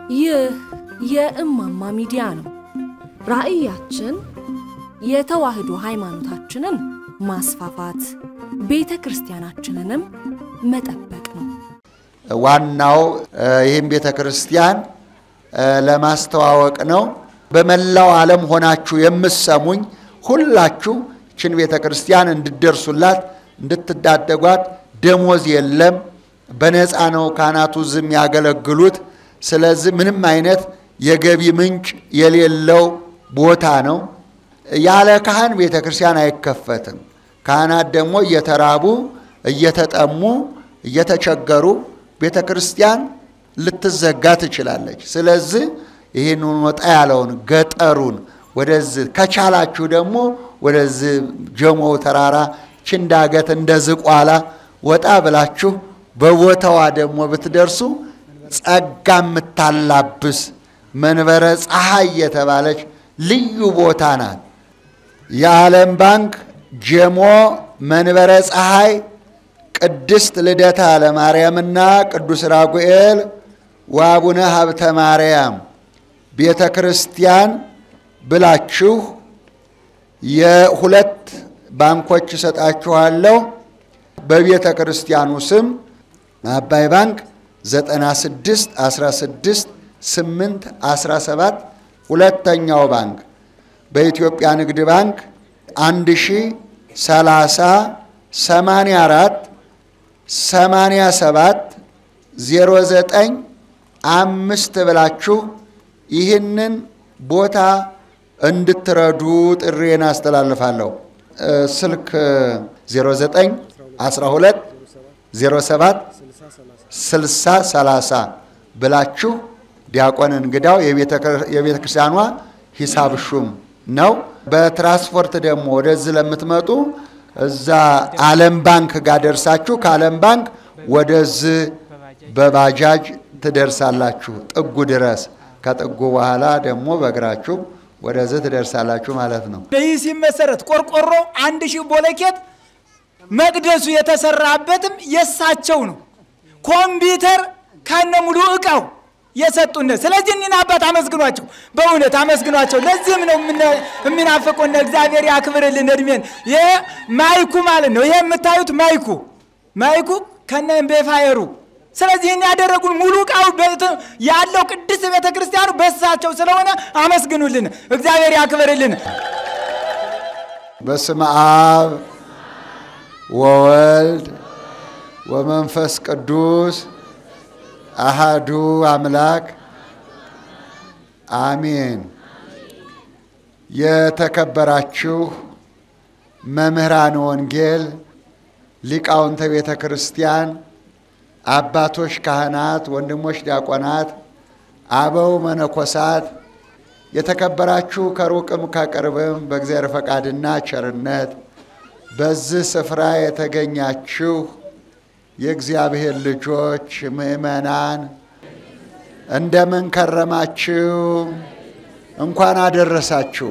ይህ የእማማ ሚዲያ ነው። ራዕያችን የተዋህዶ ሃይማኖታችንን ማስፋፋት፣ ቤተ ክርስቲያናችንንም መጠበቅ ነው። ዋናው ይህም ቤተ ክርስቲያን ለማስተዋወቅ ነው። በመላው ዓለም ሆናችሁ የምሰሙኝ ሁላችሁ ይችን ቤተ ክርስቲያን እንድደርሱላት እንድትዳደጓት፣ ደሞዝ የለም፣ በነፃ ነው ካህናቱ ዝም ያገለግሉት። ስለዚህ ምንም አይነት የገቢ ምንጭ የሌለው ቦታ ነው። ያለ ካህን ቤተ ክርስቲያን አይከፈትም። ካህናት ደግሞ እየተራቡ እየተጠሙ እየተቸገሩ ቤተ ክርስቲያን ልትዘጋ ትችላለች። ስለዚህ ይህንን ወጣ ያለውን ገጠሩን ወደዚህ ከቻላችሁ ደግሞ ወደዚህ ጀሞው ተራራ ችንዳገት እንደ ዝቋላ ወጣ ብላችሁ በቦታዋ ደግሞ ብትደርሱ ጸጋ የምታላብስ መንበረ ፀሐይ የተባለች ልዩ ቦታ ናት። የዓለም ባንክ ጀሞ መንበረ ፀሐይ ቅድስት ልደታ ለማርያምና ቅዱስ ራጉኤል ወአቡነ ሀብተ ማርያም ቤተ ክርስቲያን ብላችሁ የሁለት ባንኮች እሰጣችኋለሁ። በቤተ ክርስቲያኑ ስም አባይ ባንክ 96 16 8 17 ሁለተኛው ባንክ በኢትዮጵያ ንግድ ባንክ 1030 84 87 09 አምስት ብላችሁ ይህንን ቦታ እንድትረዱ ጥሬን አስተላልፋለሁ። ስልክ 09 12 07 60 30 ብላችሁ ዲያቆን እንግዳው የቤተ ክርስቲያኗ ሂሳብ ሹም ነው። በትራንስፖርት ደግሞ ወደዚህ ለምትመጡ እዛ ዓለም ባንክ ጋር ደርሳችሁ ከዓለም ባንክ ወደዚህ በባጃጅ ትደርሳላችሁ ጥጉ ድረስ። ከጥጉ በኋላ ደግሞ በእግራችሁ ወደዚህ ትደርሳላችሁ ማለት ነው። ይህ ሲመሰረት ቆርቆሮ አንድ ሺህ ቦለኬት መቅደሱ የተሰራበትም የሳቸው ነው። ኮምፒውተር ከነ ሙሉ እቃው የሰጡን። ስለዚህ እኒን አባት አመስግኗቸው፣ በእውነት አመስግኗቸው። ለዚህም ነው የሚናፍቁን። እግዚአብሔር ያክብርልን እድሜን። ይሄ ማይኩ ማለት ነው። ይሄ የምታዩት ማይኩ ማይኩ ከነ ቤፋየሩ ስለዚህ ይህን ያደረጉን ሙሉ እቃው ያለው ቅድስት ቤተ ክርስቲያኑ በሳቸው ስለሆነ አመስግኑልን፣ እግዚአብሔር ያክብርልን። በስመ አብ ወወልድ ወመንፈስ ቅዱስ አሃዱ አምላክ አሜን። የተከበራችሁ መምህራን ወንጌል፣ ሊቃውንተ ቤተ ክርስቲያን አባቶች ካህናት፣ ወንድሞች ዲያቆናት፣ አበው መነኮሳት፣ የተከበራችሁ ከሩቅም ከቅርብም በእግዚአብሔር ፈቃድና ቸርነት በዚህ ስፍራ የተገኛችሁ የእግዚአብሔር ልጆች ምእመናን እንደምን ከረማችሁ? እንኳን አደረሳችሁ።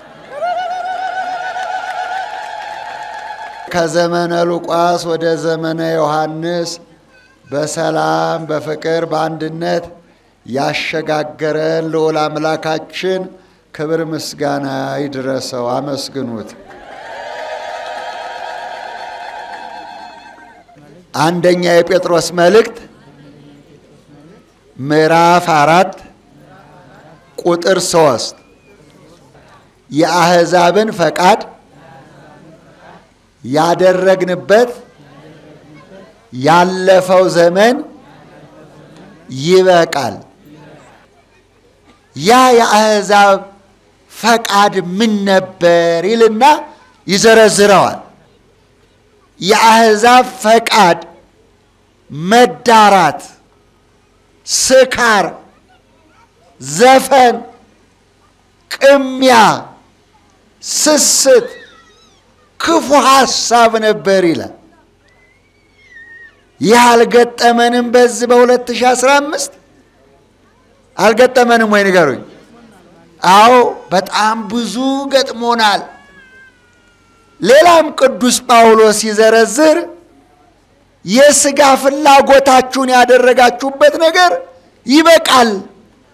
ከዘመነ ሉቃስ ወደ ዘመነ ዮሐንስ በሰላም በፍቅር በአንድነት ያሸጋገረን ልዑል አምላካችን ክብር ምስጋና ይድረሰው። አመስግኑት። አንደኛ የጴጥሮስ መልእክት ምዕራፍ አራት ቁጥር ሶስት የአሕዛብን ፈቃድ ያደረግንበት ያለፈው ዘመን ይበቃል። ያ የአሕዛብ ፈቃድ ምን ነበር ይልና ይዘረዝረዋል። የአሕዛብ ፈቃድ መዳራት፣ ስካር፣ ዘፈን፣ ቅሚያ፣ ስስት፣ ክፉ ሐሳብ ነበር ይላል። ይህ አልገጠመንም? በዚህ በ2015 አልገጠመንም ወይ ንገሩኝ። አዎ በጣም ብዙ ገጥሞናል። ሌላም ቅዱስ ጳውሎስ ሲዘረዝር የሥጋ ፍላጎታችሁን ያደረጋችሁበት ነገር ይበቃል፣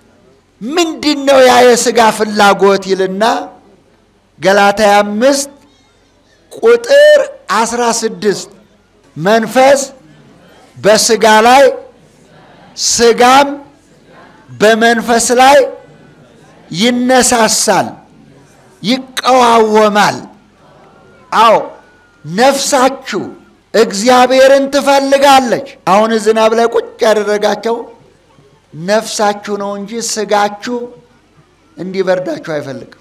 ምንድን ነው ያ የሥጋ ፍላጎት ይልና ገላትያ አምስት ቁጥር አስራ ስድስት መንፈስ በሥጋ ላይ ሥጋም በመንፈስ ላይ ይነሳሳል፣ ይቀዋወማል። አዎ ነፍሳችሁ እግዚአብሔርን ትፈልጋለች። አሁን ዝናብ ላይ ቁጭ ያደረጋቸው ነፍሳችሁ ነው እንጂ ሥጋችሁ እንዲበርዳችሁ አይፈልግም።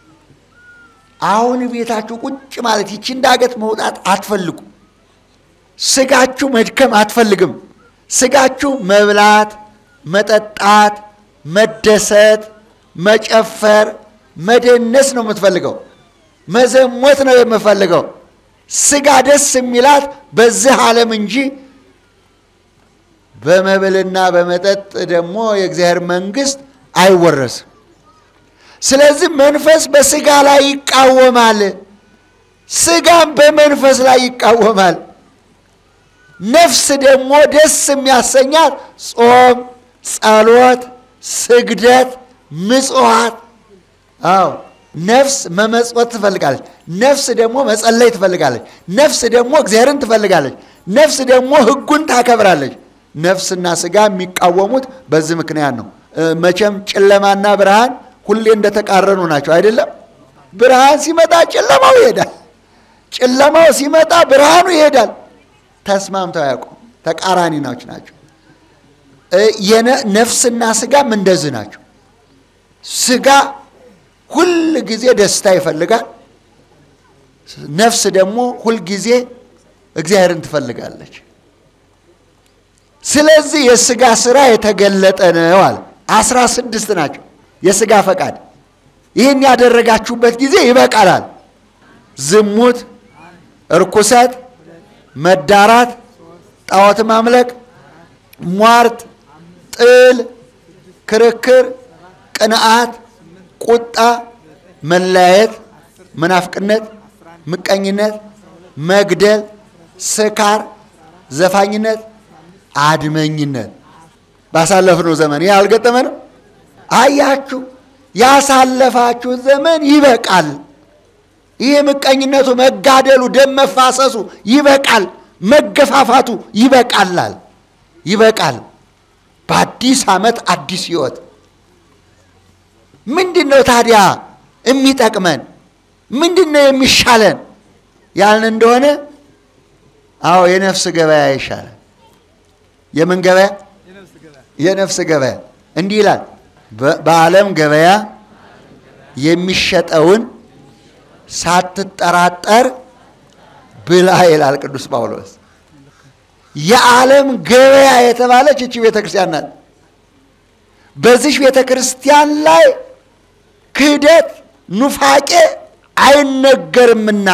አሁን ቤታችሁ ቁጭ ማለት ይቺ ዳገት መውጣት አትፈልጉ። ሥጋችሁ መድከም አትፈልግም። ሥጋችሁ መብላት፣ መጠጣት፣ መደሰት፣ መጨፈር፣ መደነስ ነው የምትፈልገው። መዘሞት ነው የምፈልገው። ሥጋ ደስ የሚላት በዚህ ዓለም እንጂ በመብልና በመጠጥ ደግሞ የእግዚአብሔር መንግሥት አይወረስም። ስለዚህ መንፈስ በሥጋ ላይ ይቃወማል፣ ሥጋም በመንፈስ ላይ ይቃወማል። ነፍስ ደግሞ ደስ የሚያሰኛት ጾም፣ ጸሎት፣ ስግደት፣ ምጽዋት። አዎ ነፍስ መመጽወት ትፈልጋለች። ነፍስ ደግሞ መጸለይ ትፈልጋለች። ነፍስ ደግሞ እግዚአብሔርን ትፈልጋለች። ነፍስ ደግሞ ሕጉን ታከብራለች። ነፍስና ሥጋ የሚቃወሙት በዚህ ምክንያት ነው። መቼም ጨለማና ብርሃን ሁሌ እንደተቃረኑ ናቸው አይደለም? ብርሃን ሲመጣ ጨለማው ይሄዳል፣ ጨለማው ሲመጣ ብርሃኑ ይሄዳል። ተስማምተው አያውቁም። ተቃራኒ ናች ናቸው። ነፍስና ሥጋም እንደዚህ ናቸው። ሥጋ ሁል ጊዜ ደስታ ይፈልጋል። ነፍስ ደግሞ ሁል ጊዜ እግዚአብሔርን ትፈልጋለች። ስለዚህ የሥጋ ሥራ የተገለጠ ነው አለ። አስራ ስድስት ናቸው የሥጋ ፈቃድ። ይህን ያደረጋችሁበት ጊዜ ይበቃላል። ዝሙት፣ እርኩሰት፣ መዳራት፣ ጣዖት ማምለክ፣ ሟርት፣ ጥል፣ ክርክር፣ ቅንዓት፣ ቁጣ፣ መለያየት፣ መናፍቅነት፣ ምቀኝነት፣ መግደል፣ ስካር፣ ዘፋኝነት፣ አድመኝነት ባሳለፍነው ዘመን ይህ አልገጠመንም? አያችሁ፣ ያሳለፋችሁት ዘመን ይበቃል። ይህ ምቀኝነቱ፣ መጋደሉ፣ ደም መፋሰሱ ይበቃል። መገፋፋቱ ይበቃላል። ይበቃል። በአዲስ ዓመት አዲስ ሕይወት ምንድን ነው ታዲያ የሚጠቅመን? ምንድን ነው የሚሻለን ያልን እንደሆነ አዎ የነፍስ ገበያ ይሻላል። የምን ገበያ? የነፍስ ገበያ። እንዲህ ይላል፣ በዓለም ገበያ የሚሸጠውን ሳትጠራጠር ብላ ይላል ቅዱስ ጳውሎስ። የዓለም ገበያ የተባለች እቺ ቤተ ክርስቲያን ናት። በዚች ቤተ ክርስቲያን ላይ ክህደት፣ ኑፋቄ አይነገርምና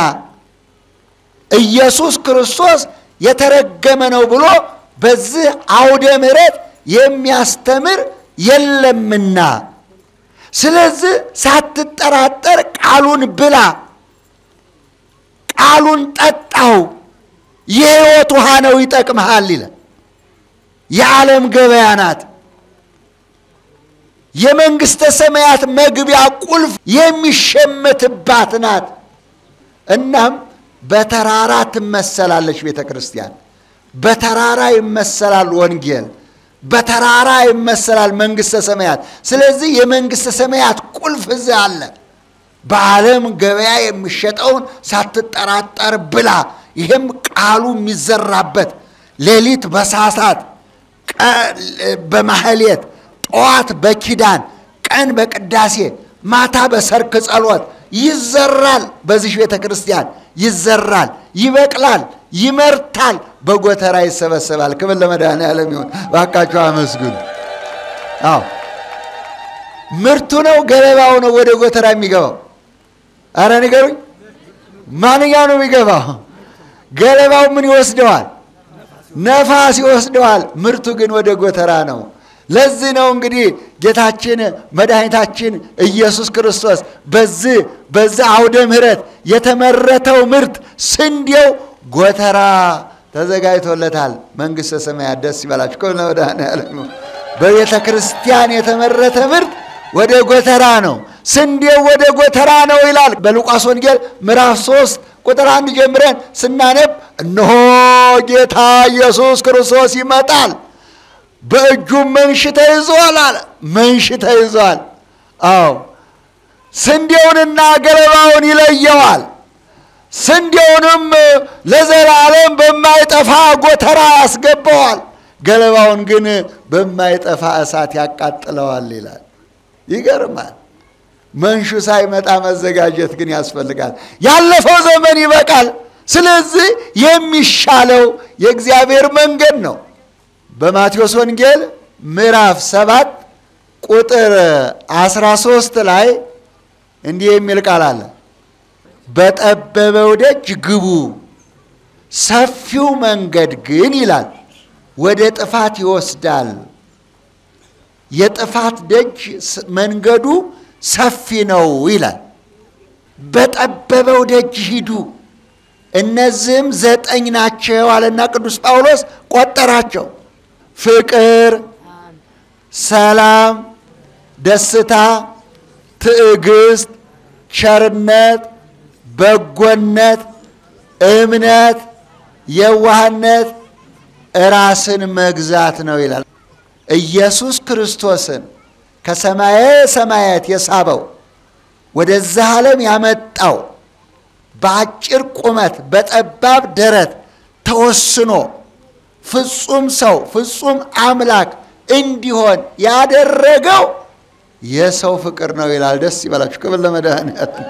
ኢየሱስ ክርስቶስ የተረገመ ነው ብሎ በዚህ አውደ ምሕረት የሚያስተምር የለምና፣ ስለዚህ ሳትጠራጠር ቃሉን ብላ፣ ቃሉን ጠጣው፣ የሕይወት ውሃ ነው ይጠቅምሃል ይላል። የዓለም ገበያ ናት። የመንግሥተ ሰማያት መግቢያ ቁልፍ የሚሸመትባት ናት። እናም በተራራ ትመሰላለች ቤተ ክርስቲያን። በተራራ ይመሰላል ወንጌል፣ በተራራ ይመሰላል መንግሥተ ሰማያት። ስለዚህ የመንግሥተ ሰማያት ቁልፍ እዚህ አለ። በዓለም ገበያ የሚሸጠውን ሳትጠራጠር ብላ። ይህም ቃሉ የሚዘራበት ሌሊት በሳሳት በማህሌት ጠዋት በኪዳን ቀን በቅዳሴ ማታ በሰርክ ጸሎት ይዘራል። በዚህ ቤተ ክርስቲያን ይዘራል፣ ይበቅላል፣ ይመርታል፣ በጎተራ ይሰበሰባል። ክብር ለመድኃኔዓለም ይሁን። እባካችሁ አመስግኑ። አዎ ምርቱ ነው ገለባው ነው ወደ ጎተራ የሚገባው? አረ ንገሩኝ፣ ማንኛው ነው የሚገባው? ገለባው ምን ይወስደዋል? ነፋስ ይወስደዋል። ምርቱ ግን ወደ ጎተራ ነው። ለዚህ ነው እንግዲህ ጌታችን መድኃኒታችን ኢየሱስ ክርስቶስ በዚህ በዚህ አውደ ምሕረት የተመረተው ምርት ስንዴው ጎተራ ተዘጋጅቶለታል። መንግሥተ ሰማያት ደስ ይበላችሁ። ከሆነ መድኃኔዓለም በቤተ ክርስቲያን የተመረተ ምርት ወደ ጎተራ ነው፣ ስንዴው ወደ ጎተራ ነው ይላል። በሉቃስ ወንጌል ምዕራፍ ሶስት ቁጥር አንድ ጀምረን ስናነብ እነሆ ጌታ ኢየሱስ ክርስቶስ ይመጣል፣ በእጁም መንሽ ተይዟል አለ። መንሽ ተይዟል። አዎ ስንዴውንና ገለባውን ይለየዋል። ስንዴውንም ለዘላለም በማይጠፋ ጎተራ ያስገባዋል፣ ገለባውን ግን በማይጠፋ እሳት ያቃጥለዋል ይላል። ይገርማል። መንሹ ሳይመጣ መዘጋጀት ግን ያስፈልጋል። ያለፈው ዘመን ይበቃል። ስለዚህ የሚሻለው የእግዚአብሔር መንገድ ነው። በማቴዎስ ወንጌል ምዕራፍ ሰባት ቁጥር 13 ላይ እንዲህ የሚል ቃል አለ። በጠበበው ደጅ ግቡ፣ ሰፊው መንገድ ግን ይላል ወደ ጥፋት ይወስዳል። የጥፋት ደጅ መንገዱ ሰፊ ነው ይላል። በጠበበው ደጅ ሂዱ፣ እነዚህም ዘጠኝ ናቸው አለና ቅዱስ ጳውሎስ ቆጠራቸው። ፍቅር፣ ሰላም፣ ደስታ፣ ትዕግስት፣ ቸርነት፣ በጎነት፣ እምነት፣ የዋህነት፣ ራስን መግዛት ነው ይላል። ኢየሱስ ክርስቶስን ከሰማየ ሰማያት የሳበው ወደዛ ዓለም ያመጣው በአጭር ቁመት በጠባብ ደረት ተወስኖ ፍጹም ሰው ፍጹም አምላክ እንዲሆን ያደረገው የሰው ፍቅር ነው ይላል። ደስ ይበላችሁ። ክብር ለመድኃኒዓለም።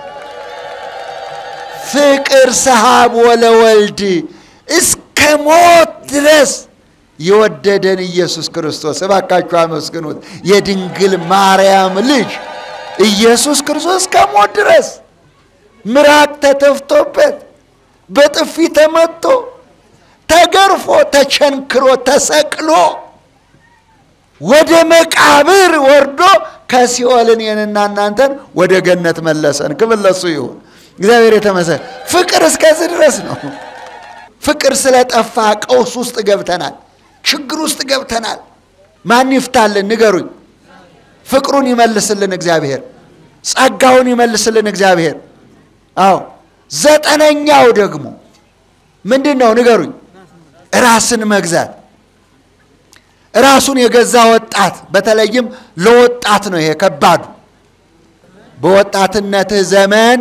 ፍቅር ሰሃብ ወለወልድ እስከ ሞት ድረስ የወደደን ኢየሱስ ክርስቶስ እባካችሁ አመስግኑት። የድንግል ማርያም ልጅ ኢየሱስ ክርስቶስ እስከ ሞት ድረስ ምራቅ ተተፍቶበት በጥፊ ተመቶ ተገርፎ ተቸንክሮ ተሰቅሎ ወደ መቃብር ወርዶ ከሲኦል እኔንና እናንተን ወደ ገነት መለሰን። ክብር ለሱ ይሁን። እግዚአብሔር የተመሰ ፍቅር እስከዚህ ድረስ ነው። ፍቅር ስለጠፋ ቀውስ ውስጥ ገብተናል። ችግር ውስጥ ገብተናል። ማን ይፍታልን? ንገሩኝ። ፍቅሩን ይመልስልን እግዚአብሔር። ጸጋውን ይመልስልን እግዚአብሔር። አዎ ዘጠነኛው ደግሞ ምንድን ነው? ንገሩኝ። ራስን መግዛት። ራሱን የገዛ ወጣት፣ በተለይም ለወጣት ነው ይሄ ከባዱ። በወጣትነትህ ዘመን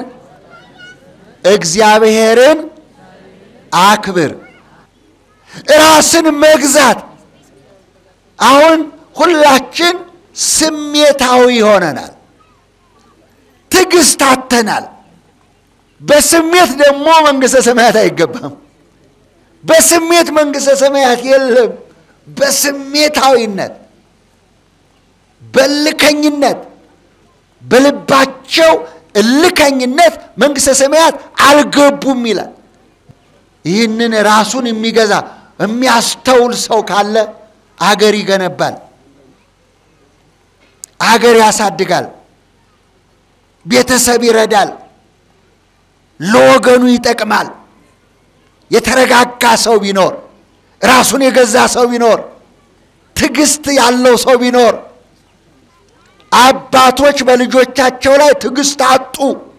እግዚአብሔርን አክብር። ራስን መግዛት። አሁን ሁላችን ስሜታዊ ሆነናል። ትዕግስት አጥተናል። በስሜት ደግሞ መንግሥተ ሰማያት አይገባም። በስሜት መንግሥተ ሰማያት የለም። በስሜታዊነት፣ በልከኝነት፣ በልባቸው እልከኝነት መንግሥተ ሰማያት አልገቡም ይላል። ይህንን ራሱን የሚገዛ የሚያስተውል ሰው ካለ አገር ይገነባል፣ አገር ያሳድጋል፣ ቤተሰብ ይረዳል፣ ለወገኑ ይጠቅማል። የተረጋጋ ሰው ቢኖር፣ ራሱን የገዛ ሰው ቢኖር፣ ትዕግስት ያለው ሰው ቢኖር፣ አባቶች በልጆቻቸው ላይ ትዕግስት አጡ።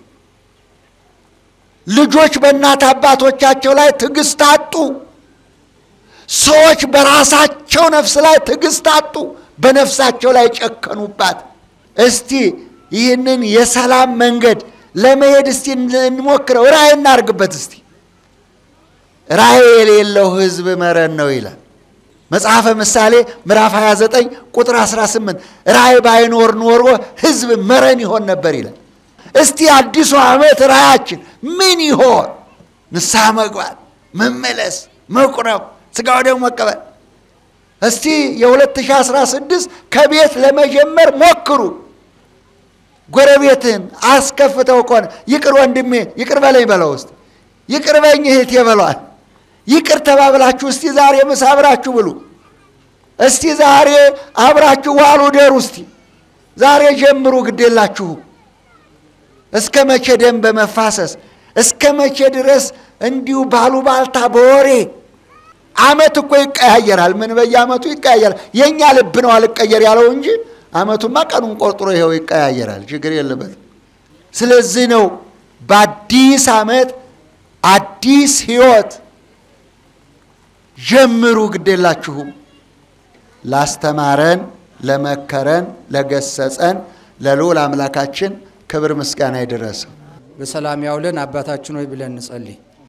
ልጆች በእናት አባቶቻቸው ላይ ትዕግስት አጡ። ሰዎች በራሳቸው ነፍስ ላይ ትዕግስት አጡ። በነፍሳቸው ላይ ጨከኑባት። እስቲ ይህንን የሰላም መንገድ ለመሄድ እስቲ እንሞክረው። ራእይ እናርግበት እስቲ። ራእይ የሌለው ሕዝብ መረን ነው ይላል መጽሐፈ ምሳሌ ምዕራፍ 29 ቁጥር 18 ራእይ ባይኖር ኖሮ ሕዝብ መረን ይሆን ነበር ይላል። እስቲ አዲሱ ዓመት ራእያችን ምን ይሆን? ንስሐ መግባት፣ መመለስ፣ መቁረብ፣ ሥጋው ደግሞ መቀበል። እስቲ የ2016 ከቤት ለመጀመር ሞክሩ። ጎረቤትህን አስከፍተው ከሆነ ይቅር ወንድሜ ይቅር በለኝ በለው። ውስጥ ይቅር በኝ እህቴ በሏል። ይቅር ተባብላችሁ እስቲ ዛሬ ምሳ አብራችሁ ብሉ። እስቲ ዛሬ አብራችሁ ዋሉ ደሩ። እስቲ ዛሬ ጀምሩ፣ ግዴላችሁ እስከ መቼ ደም በመፋሰስ እስከ መቼ ድረስ እንዲሁ ባሉባልታ በወሬ አመት እኮ ይቀያየራል። ምን በየአመቱ ይቀያየራል። የእኛ ልብ ነው አልቀየር ያለው እንጂ አመቱማ ቀኑን ቆርጥሮ ይኸው ይቀያየራል፣ ችግር የለበትም። ስለዚህ ነው በአዲስ አመት አዲስ ህይወት ጀምሩ፣ ግዴላችሁም ላስተማረን፣ ለመከረን፣ ለገሰጸን ለልዑል አምላካችን ክብር ምስጋና ይድረሰው። በሰላም ያውለን አባታችን ሆይ ብለን እንጸልይ።